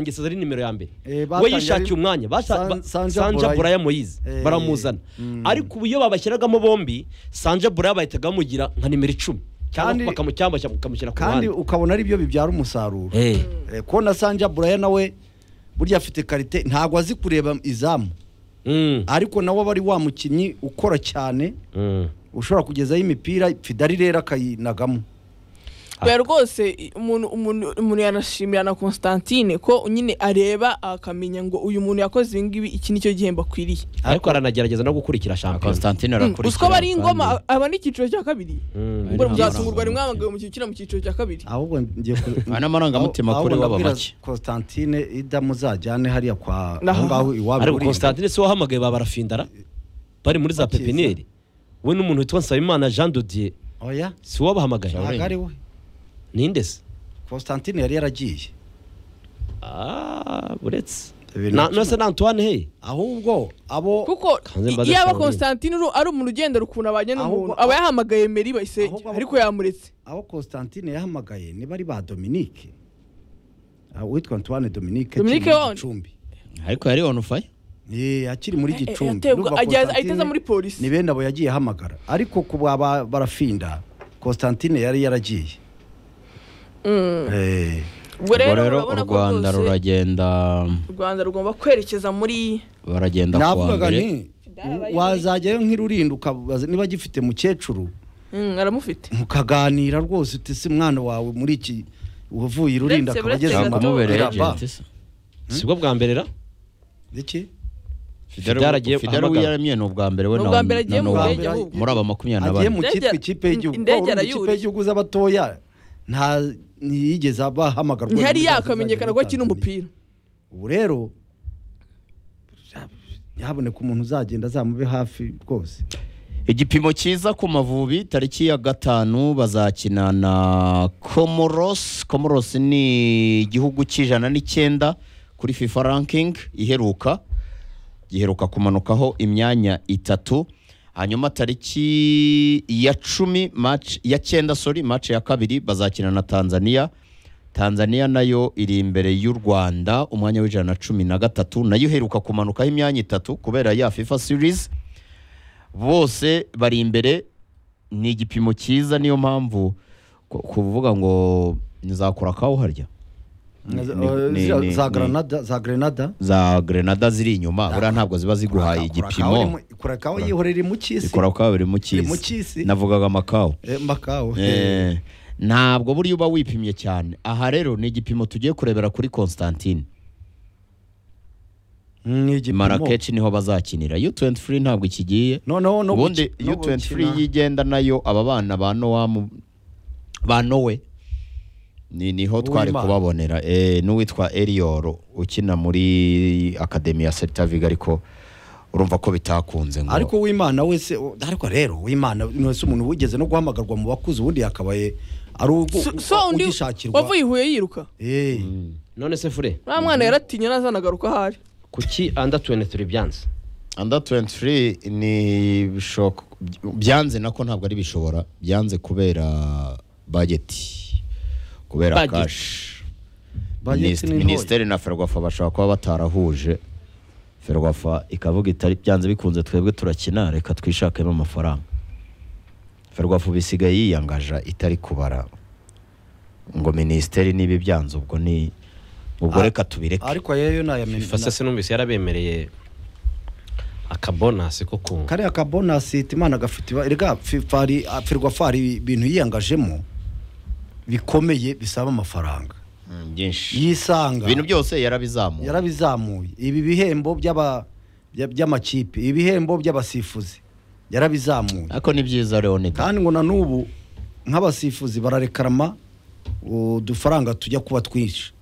ngesaza ari nimero ya mbere Eh, we batangiye yishakiye ari- umwanya bata- San- ba- Sanja sanja Buraya. buraya moyize Eh, baramuzana mm. ariko ubu iyo babashyiragamo bombi sanja buraya bahitaga bamugira nka nimero icumi cyangwa Kandi- bakamushyamba bakamushyira ku kandi ruhande ukabona ari byo bibyara umusaruro Eh. Eh, kubona sanja buraya nawe burya afite karite ntabwo azi kureba izamu Mm, ariko nawe aba ari wa mukinnyi ukora cyane mm. ushobora kugezaho imipira fidari rero akayinagamo oya rwose i- umuntu umuntu umuntu yanashimira na Constantine ko nyine areba akamenya ngo uyu muntu yakoze ibi ngibi iki nicyo gihembo akwiriye ariko aranagerageza no gukurikira shampiyona Constantine Mm, arakurikira uziko aba ari ingoma kandi- a- aba ni icyiciro cya kabiri Mm. ubwo Ari muzatungurwa amarangamutima. rimwe hamagawe mu cyiciro mu cyiciro cya kabiri ahubwo ngiye ku- Aba ni amarangamutima ahubwo kuri we aba ndabwira make. Constantine ida muzajyane hariya kwa aho Naho. ngaho iwabo ariko constantine si wahamagaye ba barafindara bari muri za Bakiza. pepiniyeri we n'umuntu witwa nsabimana jean dodier oya si wabahamagaye ntabwo ari we ninde se Constantine yari yaragiye Ah, uretse Ibintu Na- bicuma. na se na antoine hey ahubwo abo kuko Kanze mbaze iyo aba Shaolin. Constantine uru- ari umuntu ugendera ukuntu abanye Ahubwo- n'umuntu aba yahamagaye meri bayisenge Ahubwo- ariko yamuretse aho Constantine yahamagaye niba ari ba Dominique Ah, uwitwa Antoine Dominique Dominique akiri muri Won. Gicumbi ariko yari on fire Eh, akiri muri Eh, eh, Gicumbi yaterwa- Ndumva ajya- Constantine ahita aza muri polisi. ni bene abo yagiye ahamagara ariko ku baba barafinda Constantine yari yaragiye Eh, ubwo ubwo rero u urabona ko rwanda rwose ruragenda u rwanda rugomba kwerekeza muri baragenda ku wa navugaga mbere nti wazajyayo nk'irurinda ukabaza niba agifite mukecuru Mm, aramufite mukaganira rwose uti si mwana wawe muri iki uvuye irurinda Uretse- akaba uretse ageze gato- mu yakumubereye Iraba. agent se sibwo bwa mbere ra Iki? Fidara agiye fidara guhamagara. wiyaremye ni ubwa mbere we Ni na ubwa mbere agiye na mu Nowa. ndege ahubwo. muri aba makumyabiri na agiye bane mu Indege- cyitwa ikipe y'igihugu indege Urumva ikipe arayuriye. y'igihugu z'abatoya nta ntiyigeze bahamagarwa ntihari muri za- yakamenyekana zizajya ko muri Tanzania. akina umupira ubu rero ntihaboneke umuntu uzagenda azamube hafi rwose igipimo cyiza ku mavubi tariki ya gatanu bazakina na comoros comoros ni igihugu cy'ijana n'icyenda kuri fifa ranking iheruka giheruka kumanukaho imyanya itatu hanyuma tariki ya cumi match ya cyenda sorry match ya kabiri bazakina na tanzania tanzania nayo iri imbere y'u rwanda umwanya w'ijana na cumi na gatatu nayo iheruka kumanukaho imyanya itatu kubera ya fifa series bose bari imbere ni igipimo cyiza niyo mpamvu ku- kuvuga ngo nizakora kawuharya Za- ni- za- ni- za ni- granada za grenada za grenada ziri inyuma buriya ntabwo ziba ziguhaye igipimo kurakaho yihorera mu cy'isi ikora kawa biri mu Biri mu cy'isi cy'isi. navugaga amakawa Eh, makawe Eh, ntabwo buriya uba wipimye cyane aha rero ni igipimo tugiye kurebera kuri constantine ni igipimo. marakeshi niho bazakinira u23 ntabwo ikigiye noneho no ubundi guki- no u23 gukina- yigenda nayo aba bana ba nowamu ba nowe ni niho twari Uwimana. kubabonera eh, n'uwitwa eliyoro ukina muri akademi ya seritaviga ariko urumva ko bitakunze ngo ariko w'imana wese ariko rero w'imana wese umuntu wigeze no guhamagarwa mu bakuze ubundi yakabaye ari ugu- So- so undi ugishakirwa wavuye i huye yiruka Eh, none se fure nta mwana yaratinye ntazanagaruka aho ari kuki anda 23 byanze under 23 ni bishoko byanze nako ntabwo ari bishobora byanze kubera bageti kubera Budget. kashi Budget Minis- ni ntoya. minisiteri na ferwafa bashobora kuba batarahuje ferwafa ikavuga itari byanze bikunze twebwe turakina reka twishakemo amafaranga ferwafa ubu isigaye yiyangaja itari kubara ngo minisiteri niba ibyanze ubwo ni ubwo Ah, reka tubireke ariko yeyo fifa nayamenye se sinumvise yarabemereye akabonasi ko ku kariya ka bonasi imana gafite iba- erega fifa ari a- ferwafa hari ibintu yiyangajemo bikomeye bisaba amafaranga Mm, byinshi yisanga ibintu byose yarabizamuye yarabizamuye ibi bihembo by'aba by- by'amakipe ibihembo by'abasifuzi yarabizamuye ariko ni byiza leonida kandi ngo na n'ubu nk'abasifuzi bararekarama udufaranga tujya kuba twinshi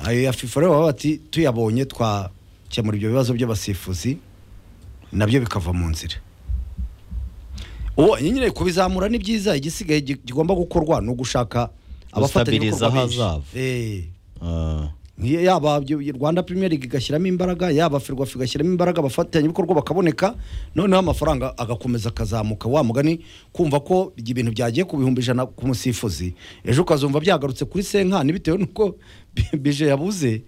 ayo ya fifa rero baba bati tuyabonye twakemura ibyo bibazo by'abasifuzi nabyo bikava mu nzira ubu nyine kubizamura ni byiza igisigaye gi- gigomba gukorwa ni ugushaka Gustabiriza abafatanyabikorwa benshi ahazaza. Eh, Ah, nkiyo yaba ibyo- rwanda premier league igashyiramo imbaraga yaba ferwafa igashyiramo imbaraga abafatanyabikorwa bakaboneka noneho amafaranga agakomeza akazamuka wa mugani kumva ko ibintu byagiye ku bihumbi ijana ku musifuzi ejo ukazumva byagarutse kuri senkani bitewe n'uko bije yabuze